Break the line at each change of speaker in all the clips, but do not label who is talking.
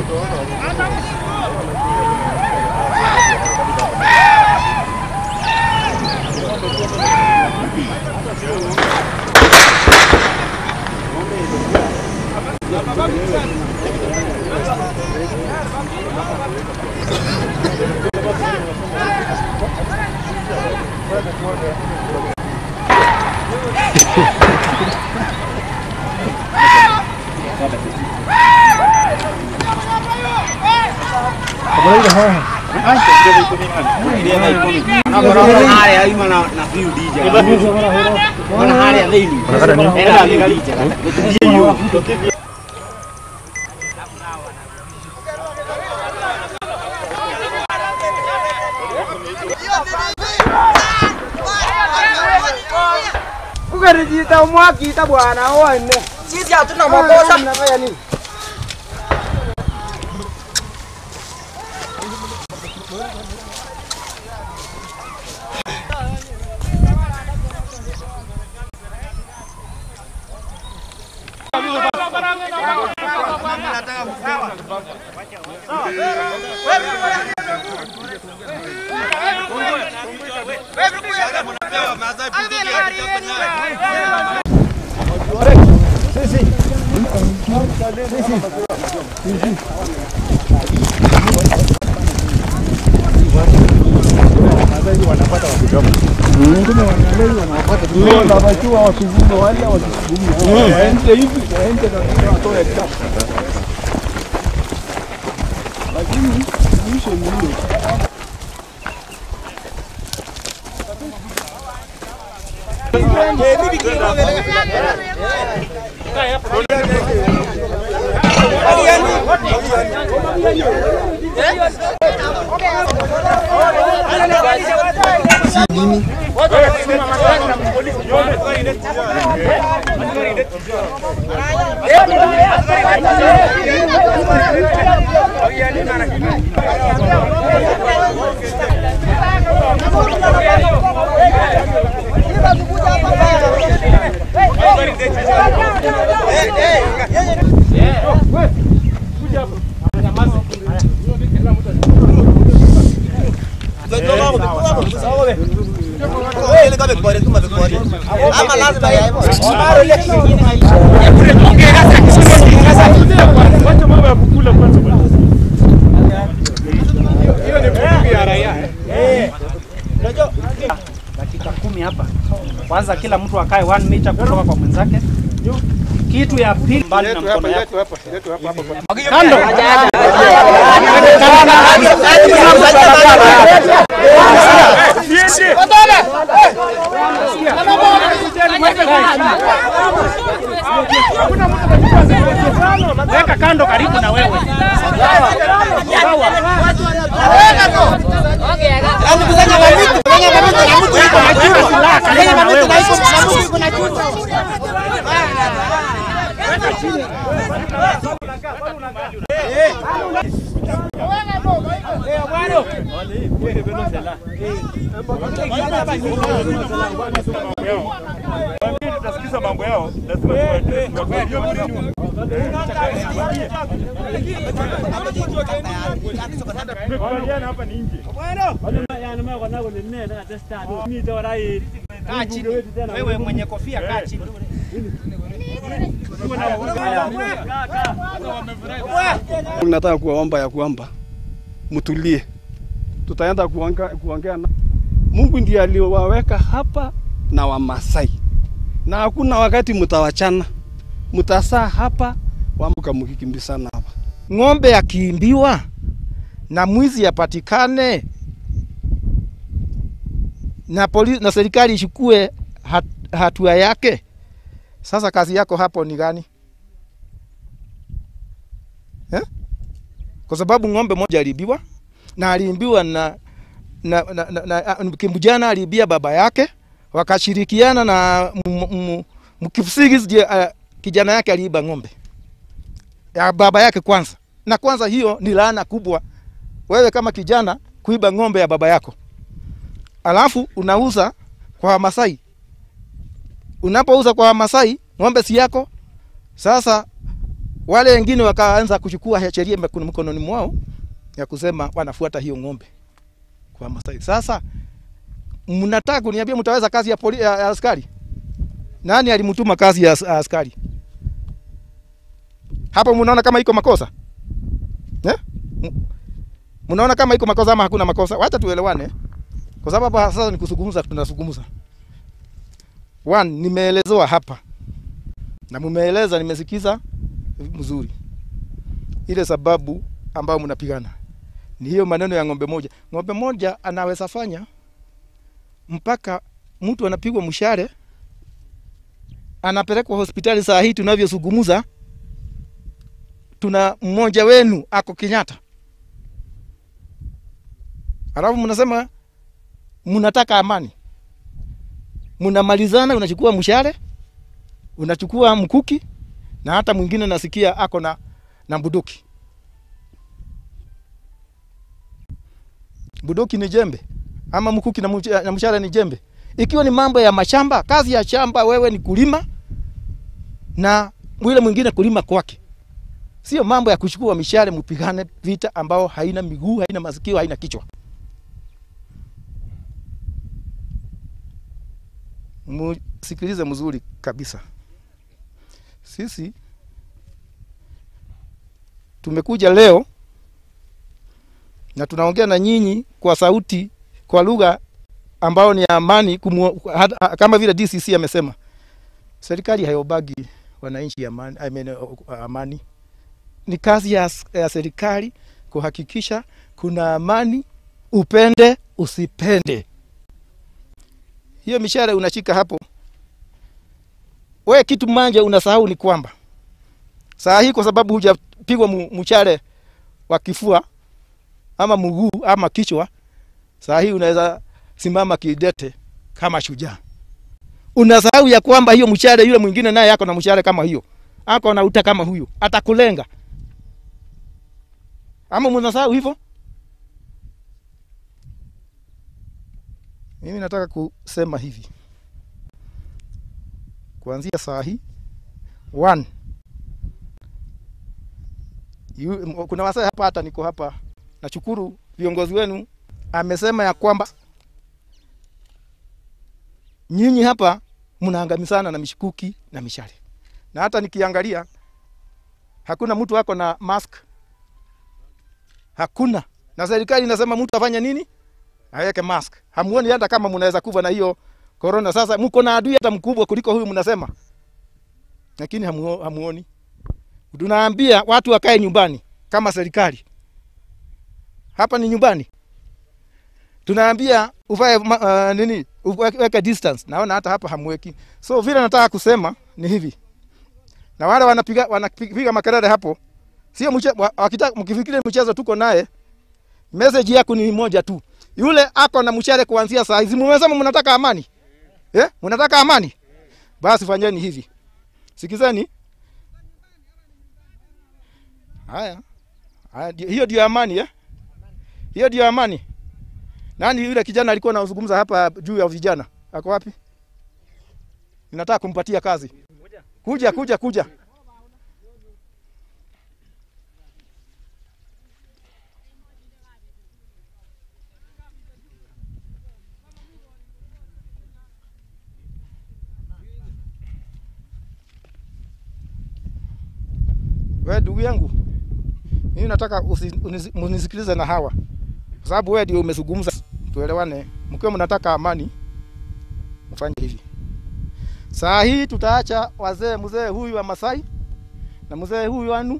Ukarijiita umwakita bwana one.
Sisi hatuna makosa.
Mnafanya nini?
Ama lazima yawe.
Wacha mambo ya kukula kwanza bwana. Hiyo ni bunduki ya raia. eh.
dakika kumi hapa. Kwanza kila mtu akae one meter kutoka kwa mwenzake. Kitu ya pili mbali na
Yetu hapa,
mkono yako.
yetu hapa, yetu hapa hapa. kwa-
Kando. Weka kando karibu na wewe. Weka silaha karibu na wewe.
Waambie tutasikiza mambo yao, lazima tuwaambie. Tumekubaliana hapa ni nje.
Kaa chini. Wewe mwenye kofia kaa chini.
Nataka kuwaomba ya kwamba mtulie, tutaenda kuongea kuongea na Mungu ndiye aliowaweka hapa na Wamasai, na hakuna wakati mtawachana, mtasaa hapa wamuka mkikimbizana hapa.
Ng'ombe akiimbiwa na mwizi apatikane na polisi na serikali ichukue hat, hatua yake. Sasa kazi yako hapo ni gani eh? Kwa sababu ng'ombe moja aliibiwa na aliimbiwa na na, na, na, na, na kimbujana aliibia baba yake, wakashirikiana na m- m- mkifsiri je, uh, kijana yake aliiba ng'ombe ya baba yake kwanza, na kwanza hiyo ni laana kubwa, wewe kama kijana kuiba ng'ombe ya baba yako, alafu unauza kwa Wamasai. Unapouza kwa Wamasai ng'ombe si yako. Sasa Wale wengine wakaanza kuchukua sheria mkono- mkononi mwao ya kusema wanafuata hiyo ng'ombe kwa Masai. Sasa mnataka kuniambia mtaweza kazi ya, poli, ya, ya askari? Nani alimtuma kazi ya, as- askari? Hapo mnaona kama iko makosa eh? M- Mnaona kama iko makosa ama hakuna makosa? Wacha tuelewane, kwa sababu hapa sasa ni kuzungumza, tunazungumza. One, nimeelezewa hapa na mumeeleza, nimesikiza mzuri ile sababu ambayo mnapigana ni hiyo maneno ya ng'ombe moja. Ng'ombe moja anaweza fanya mpaka mtu anapigwa mshare, anapelekwa hospitali. Saa hii tunavyozungumza, tuna mmoja wenu ako Kenyatta, alafu mnasema mnataka amani, mnamalizana, unachukua mshare, unachukua mkuki, na hata mwingine nasikia ako na, na bunduki. Bunduki ni jembe ama mkuki na mcha- na mshale ni jembe? Ikiwa ni mambo ya mashamba, kazi ya shamba wewe ni kulima na yule mwingine kulima kwake, sio mambo ya kuchukua mishale mpigane vita ambao haina miguu, haina masikio, haina kichwa. Musikilize mzuri kabisa. Sisi tumekuja leo na tunaongea na nyinyi kwa sauti, kwa lugha ambao ni ya amani kumu, hata- kama vile DCC amesema, serikali hayobagi wananchi amani, I mean, uh, amani. Ni kazi ya, ya serikali kuhakikisha kuna amani, upende usipende. Hiyo mishare unashika hapo, we kitu manja unasahau ni kwamba saa hii kwa sababu hujapigwa mu- mshale wa kifua ama mguu ama kichwa, saa hii unaweza simama kidete kama shujaa. Unasahau ya kwamba hiyo mshale, yule mwingine naye ako na mshale kama hiyo, ako na uta kama huyo, atakulenga. Ama mnasahau hivyo? Mimi nataka kusema hivi, kuanzia saa hii one, yu, kuna wasee hapa, hata niko hapa nashukuru viongozi wenu amesema ya kwamba nyinyi hapa mnaangamizana na mishikuki na mishale, na hata nikiangalia hakuna mtu ako na mask, hakuna. Na serikali inasema mtu afanye nini? Aweke mask. Hamuoni hata kama mnaweza kufa na hiyo corona. Sasa mko na adui hata mkubwa kuliko huyu mnasema, lakini hamuo- hamuoni. Tunaambia watu wakae nyumbani kama serikali hapa ni nyumbani. Tunaambia uvae ma- uh, nini uweke weke distance. Naona hata hapa hamweki. So vile nataka kusema ni hivi, na wale wanapiga wanapiga makelele hapo, sio mche, wa- wakitaka mkifikiria mchezo tuko naye, message yako ni moja tu, yule ako na mshale kuanzia saa hizi. Mmesema mnataka amani eh? Mnataka amani, basi fanyeni hivi, sikizeni haya haya, ndio- hiyo ndio amani eh? Hiyo ndio amani. Nani yule kijana alikuwa anazungumza hapa juu ya vijana? Ako wapi? Ninataka kumpatia kazi. Kuja, kuja, kuja. Wewe ndugu yangu, mimi nataka usi- unisi- munisikilize na hawa, kwa sababu wewe ndio umezungumza, tuelewane. Mkiwa mnataka amani, mfanye hivi. Saa hii tutaacha wazee, mzee huyu wa Masai na mzee huyu wanu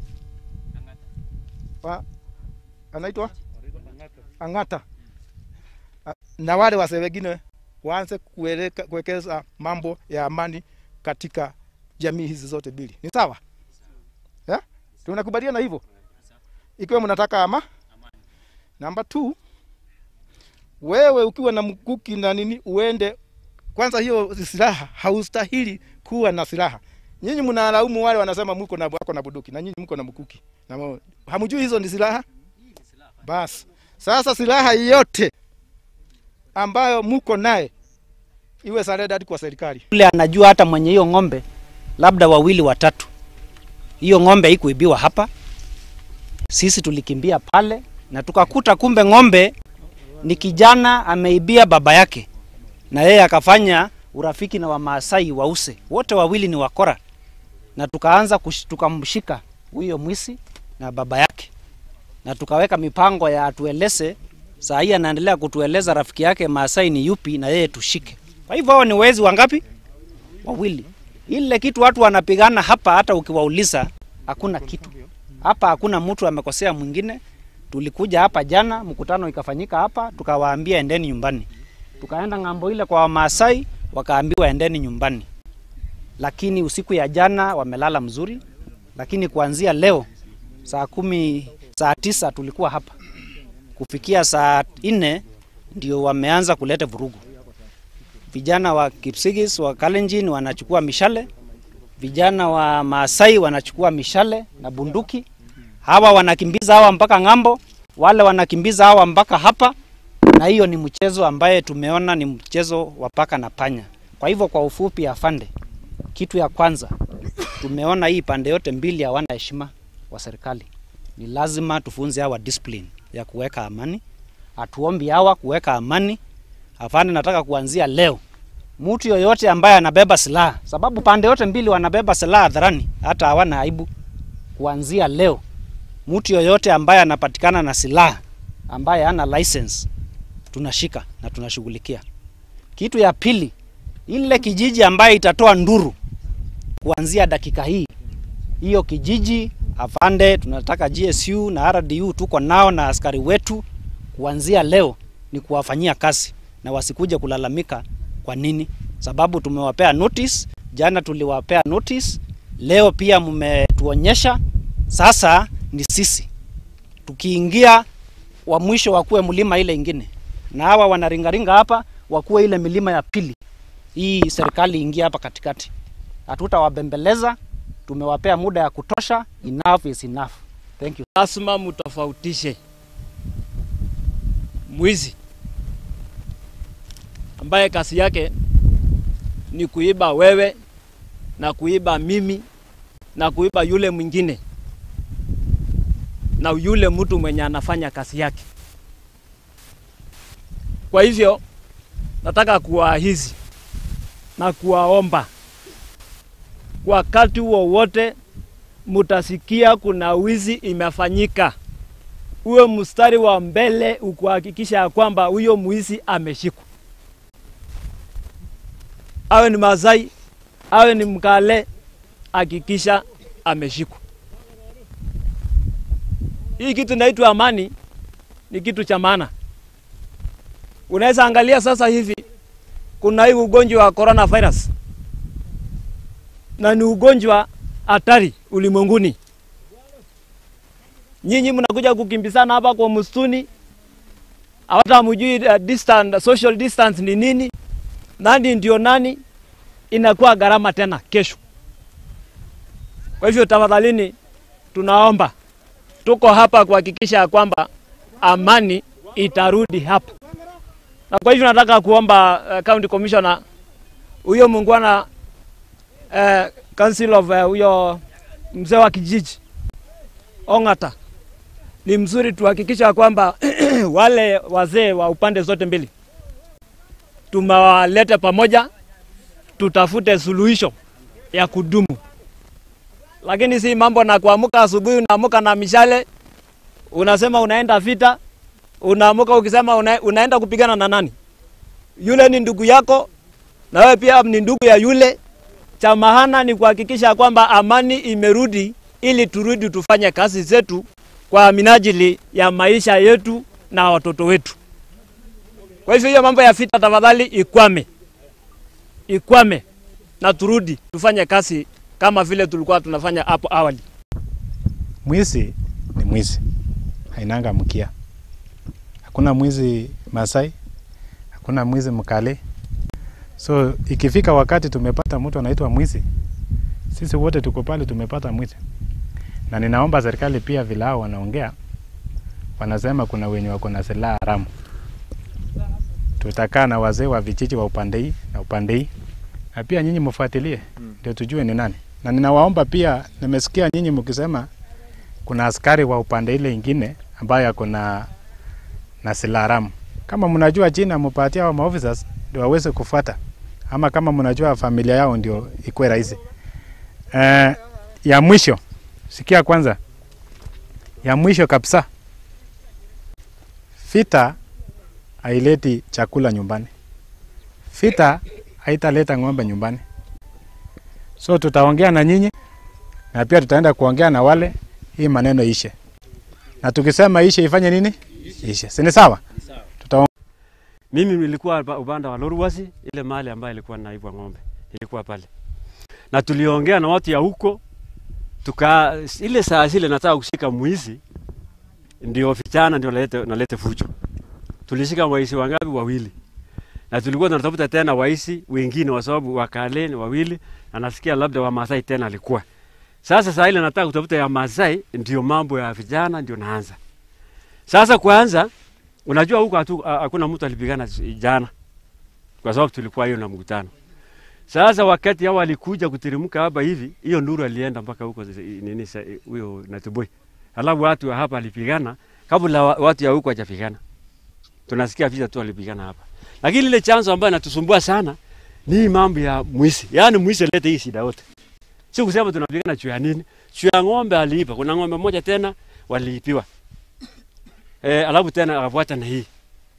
wa, anaitwa Ang'ata A- na wale wazee wengine waanze kueleka- kuwekeza mambo ya amani katika jamii hizi zote mbili. Ni sawa? Yeah? Tunakubaliana hivyo? Ikiwa mnataka ama namba 2 wewe ukiwa na mkuki na nini uende kwanza, hiyo silaha haustahili kuwa na silaha. Nyinyi mnalaumu wale wanasema mko na wako na bunduki na nyinyi mko na mkuki na mo- hamjui hizo ni silaha. Basi sasa silaha yote ambayo mko naye iwe surrendered kwa serikali.
Yule anajua hata mwenye hiyo ng'ombe labda wawili watatu, hiyo ng'ombe haikuibiwa hapa. Sisi tulikimbia pale na tukakuta kumbe ng'ombe ni kijana ameibia baba yake, na yeye akafanya urafiki na Wamaasai wause, wote wawili ni wakora, na tukaanza kush- tukamshika huyo mwisi na baba yake, na tukaweka mipango ya atueleze. Saa hii anaendelea kutueleza rafiki yake Maasai ni yupi, na yeye tushike. Kwa hivyo hao ni wezi wangapi? Wawili. Ile kitu watu wanapigana hapa, hata ukiwauliza hakuna kitu hapa, hakuna mtu amekosea mwingine. Tulikuja hapa jana, mkutano ikafanyika hapa, tukawaambia endeni nyumbani. Tukaenda ng'ambo ile kwa Wamaasai, wakaambiwa endeni nyumbani. Lakini usiku ya jana wamelala mzuri, lakini kuanzia leo saa kumi, saa tisa tulikuwa hapa, kufikia saa nne ndio wameanza kuleta vurugu. Vijana wa Kipsigis wa Kalenjin wanachukua mishale, vijana wa Maasai wanachukua mishale na bunduki. Hawa wanakimbiza hawa mpaka ng'ambo, wale wanakimbiza hawa mpaka hapa, na hiyo ni mchezo ambaye tumeona ni mchezo wa paka na panya. Kwa hivyo kwa ufupi, afande, kitu ya kwanza tumeona hii pande yote mbili hawana heshima wa serikali. Ni lazima tufunze hawa discipline ya kuweka amani, hatuombi hawa kuweka amani. Afande, nataka kuanzia leo mtu yoyote ambaye anabeba silaha, sababu pande yote mbili wanabeba silaha hadharani, hata hawana aibu. Kuanzia leo mtu yoyote ambaye anapatikana na silaha ambaye hana license tunashika na tunashughulikia. Kitu ya pili, ile kijiji ambaye itatoa nduru kuanzia dakika hii, hiyo kijiji afande, tunataka GSU na RDU tuko nao na askari wetu, kuanzia leo ni kuwafanyia kazi na wasikuje kulalamika. Kwa nini? Sababu tumewapea notice, jana tuliwapea notice, leo pia mmetuonyesha. Sasa ni sisi tukiingia, wa mwisho wakuwe mlima ile ingine, na hawa wanaringaringa hapa wakuwe ile milima ya pili. Hii serikali ingia hapa katikati, hatutawabembeleza. Tumewapea muda ya kutosha. Enough is enough. Thank you.
lazima mutofautishe mwizi ambaye kazi yake ni kuiba wewe na kuiba mimi na kuiba yule mwingine na yule mtu mwenye anafanya kazi yake. Kwa hivyo nataka kuwaahizi na kuwaomba wakati wowote mutasikia kuna wizi imefanyika, uwe mstari wa mbele ukuhakikisha ya kwamba huyo mwizi ameshikwa, awe ni Masai awe ni Mkale, hakikisha ameshikwa. Hii kitu inaitwa amani, ni kitu cha maana. Unaweza angalia sasa hivi kuna hii ugonjwa wa coronavirus na ni ugonjwa hatari ulimwenguni. Nyinyi mnakuja kukimbizana hapa kwa msituni, hata hamjui uh, distance, social distance ni nini, nani ndio nani, inakuwa gharama tena kesho. Kwa hivyo tafadhalini, tunaomba, tuko hapa kuhakikisha ya kwamba amani itarudi hapa, na kwa hivyo nataka kuomba uh, county commissioner huyo muungwana uh, council of uh, huyo mzee wa kijiji Ongata, ni mzuri tuhakikisha kwamba wale wazee wa upande zote mbili tumewaleta pamoja, tutafute suluhisho ya kudumu, lakini si mambo na kuamka asubuhi unaamuka na mishale unasema unaenda vita, unaamuka ukisema una, unaenda kupigana na nani? Yule ni ndugu yako na wewe pia ni ndugu ya yule cha maana ni kuhakikisha kwamba amani imerudi ili turudi tufanye kazi zetu kwa minajili ya maisha yetu na watoto wetu. Kwa hivyo hiyo mambo ya vita tafadhali ikwame, ikwame na turudi tufanye kazi kama vile tulikuwa tunafanya hapo awali.
Mwizi ni mwizi, hainanga mkia. Hakuna mwizi Masai, hakuna mwizi Mkale. So ikifika wakati tumepata mtu anaitwa mwizi, sisi wote tuko pale, tumepata mwizi, na ninaomba serikali pia, vile hao wanaongea, wanasema kuna wenye wako na silaha haramu. Tutakaa na wazee wa vijiji wa upande hii na upande hii, na pia nyinyi mfuatilie, ndio tujue ni nani na ninawaomba pia, nimesikia nyinyi mkisema kuna askari wa upande ile ingine ambayo ako na na silaha haramu. Kama mnajua jina, mupatie hao maofficers ndio waweze kufuata, ama kama mnajua familia yao ndio ikuwe rahisi. Eh, ya mwisho, sikia kwanza, ya mwisho kabisa, vita haileti chakula nyumbani, vita haitaleta ng'ombe nyumbani. So tutaongea na nyinyi na pia tutaenda kuongea na wale, hii maneno ishe, na tukisema ishe ifanye nini? Ishe, si ni sawa? Tuta
Mimi nilikuwa upa- upande wa Lorwasi, ile mahali ambayo ilikuwa naibwa ng'ombe, ilikuwa pale, na tuliongea na watu ya huko, tuka ile saa zile nataka kushika mwizi, ndio vijana ndio nalete, nalete fujo. Tulishika waisi wangapi? Wawili, na tulikuwa tunatafuta tena waisi wengine, kwa sababu wakale ni wawili, na nasikia labda wa Masai tena alikuwa sasa. Saa ile nataka kutafuta ya Masai, ndio mambo ya vijana ndio naanza sasa. Kwanza unajua huko hatu- ha- hakuna mtu alipigana jana, kwa sababu tulikuwa hiyo na mkutano. Sasa wakati hao walikuja kuteremka hapa hivi, hiyo nduru alienda mpaka huko zi- nini sa- huyo Natuboi, alafu watu wa hapa walipigana kabla wa- watu ya huko hajapigana. Tunasikia vita tu walipigana hapa, lakini ile chanzo ambayo inatusumbua sana ni hii mambo ya mwizi. Yaani mwizi alete hii shida yote, si kusema tunapigana juu ya nini, juu ya ng'ombe aliipa. Kuna ng'ombe moja tena waliipiwa eh, alafu tena akafuata na hii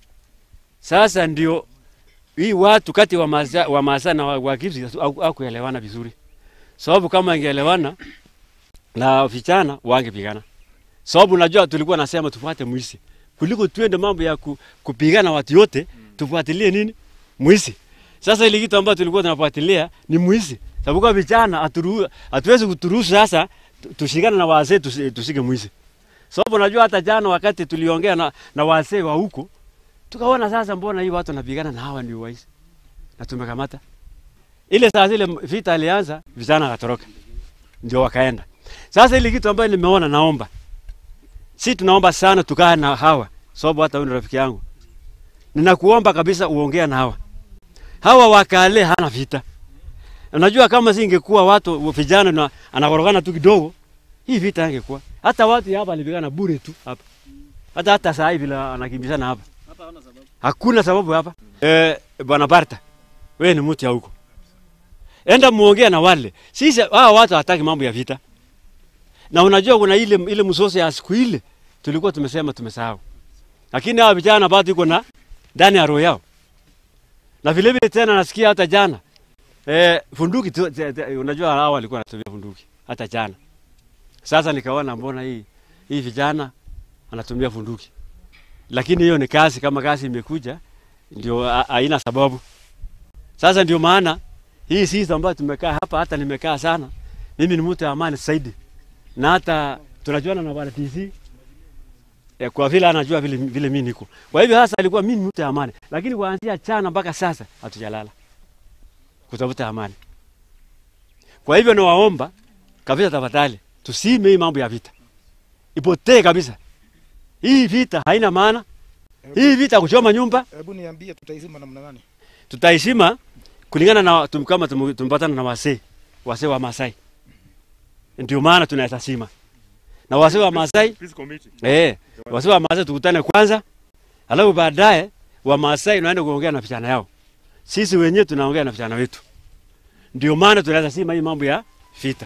sasa ndio hii watu kati wa Maasa, wa Maasa na wa, wa Kipsi haku- hakuelewana vizuri, sababu kama ingeelewana na vijana wangepigana, sababu unajua tulikuwa nasema tufuate mwizi kuliko tuende mambo ya ku, kupigana watu yote, tufuatilie nini mwizi. Sasa ile kitu ambayo tulikuwa tunafuatilia ni mwizi, sababu kwa vijana haturu- hatuwezi kuturuhusu sasa tu- tushikane na wazee tusi- tusike mwizi, sababu unajua hata jana wakati tuliongea na, na wazee wa huko tukaona sasa, mbona hii watu wanapigana na hawa ndio waizi na tumekamata. Ile saa zile vita alianza, vijana wakatoroka, ndio wakaenda. Sasa ile kitu ambayo nimeona, naomba si tunaomba sana tukae na hawa, sababu hata wewe ni rafiki yangu, ninakuomba kabisa uongea na hawa hawa wakale, hana vita. Unajua kama si ingekuwa watu vijana na anakorogana tu kidogo, hii vita ingekuwa hata watu hapa walipigana bure tu hapa, hata hata saa hivi vile anakimbizana hapa Hakuna sababu hapa. Eh, bwana Barta, wewe ni mtu ya huko. Enda muongea na wale. Sisi hawa watu hataki mambo ya vita. Na unajua kuna ile ile msoso ya siku ile tulikuwa tumesema tumesahau. Lakini hawa vijana bado iko na ndani ya roho yao. Na vile vile tena nasikia hata jana eh, funduki tu, te, te, unajua hawa walikuwa wanatumia funduki hata jana. Sasa nikaona mbona hii hii vijana anatumia funduki lakini hiyo ni kazi. Kama kazi imekuja ndio ha- haina sababu. Sasa ndio maana hii sisi ambayo tumekaa hapa, hata nimekaa sana, mimi ni mtu wa amani zaidi, na hata tunajuana na bwana TC eh, kwa vile anajua vile, vile mimi niko. Kwa hivyo sasa alikuwa mimi ni mtu wa amani, lakini kuanzia chana mpaka sasa hatujalala kutafuta amani. Kwa hivyo nawaomba kabisa, tafadhali tusime hii mambo ya vita, ipotee kabisa. Hii vita haina maana. Hii vita kuchoma nyumba
Hebu niambie tutaizima namna gani?
tutaheshima kulingana na tum, kama tum- tumepatana na wasee wasee wa Masai, ndio maana tunaweza sima na wasee wa Masai
Peace committee.
eh, wasee wa Masai tukutane kwanza, alafu baadaye wa Masai naenda kuongea na vijana yao. Sisi wenyewe tunaongea na vijana wetu, ndio maana tunaweza sima hii mambo ya vita.